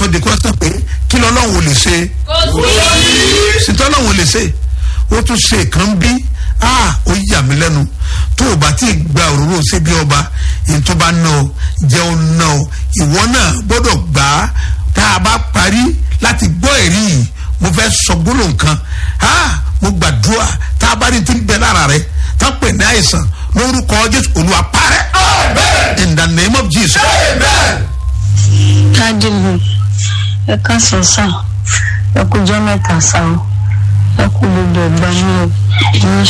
sọ de kọ́sítọ̀ pé kí lọ́lọ́run ò lè ṣe sítọ́ lọ́run ò lè ṣe ó tún ṣe kan bí ah ó yà mí lẹ́nu tó o bá ti gba òróró síbi ọba ètò bá ná ọ jẹun ná ọ ìwọ náà gbọ́dọ̀ gbà á tá a bá parí láti gbọ́ ẹ̀rí yìí mo fẹ́ sọ gbólóhùn kan ah mo gbàdúrà tá a bá ní ti ń bẹ lára rẹ tá a pè ní àìsàn lórúkọ jésù olúwa parẹ́ in the name of jesus. dájú mi ẹ káàsán sá ẹ kújọ mẹ́ta sá o ẹ kú gbogbo ẹgbà mi o ní